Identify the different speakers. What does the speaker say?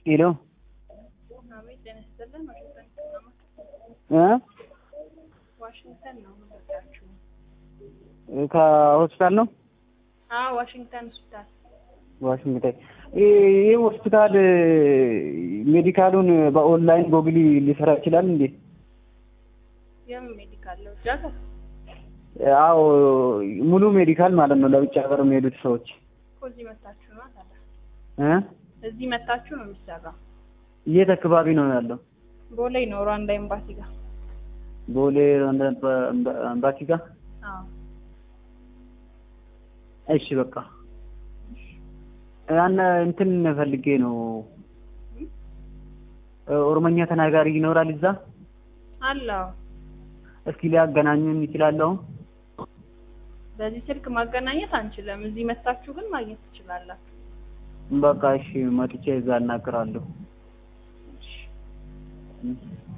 Speaker 1: ሄሎ
Speaker 2: አቤት ጤና ይስጥልን። ዋሽንግተን ከተማ
Speaker 1: እ
Speaker 2: ዋሽንግተን ነው የምንወዳችሁ።
Speaker 1: ከሆስፒታል ነው
Speaker 2: አዎ ዋሽንግተን ሆስፒታል።
Speaker 1: ዋሽንግተን ይህ ሆስፒታል ሜዲካሉን በኦንላይን ጎግል ሊሰራ ይችላል እንዴ?
Speaker 2: የምን ሜዲካል ነው? እርዳታ
Speaker 1: አዎ ሙሉ ሜዲካል ማለት ነው። ለውጭ ሀገር የሚሄዱት ሰዎች
Speaker 2: እኮ እዚህ መታችሁ ነው ታዲያ።
Speaker 1: እ
Speaker 2: እዚህ መታችሁ ነው የሚሰራው።
Speaker 1: የት አካባቢ ነው ያለው?
Speaker 2: ቦሌ ነው ሩዋንዳ ኤምባሲ ጋር።
Speaker 1: ቦሌ አምባሲ ጋር።
Speaker 2: አዎ
Speaker 1: እሺ በቃ ያን እንትን ፈልጌ ነው። ኦሮመኛ ተናጋሪ ይኖራል እዛ?
Speaker 2: አለው።
Speaker 1: እስኪ ሊያገናኙን ይችላለሁ?
Speaker 2: በዚህ ስልክ ማገናኘት አንችልም። እዚህ መታችሁ ግን ማግኘት ትችላላችሁ።
Speaker 1: በቃ እሺ መጥቼ እዛ እናገራለሁ።
Speaker 2: እሺ።
Speaker 1: እ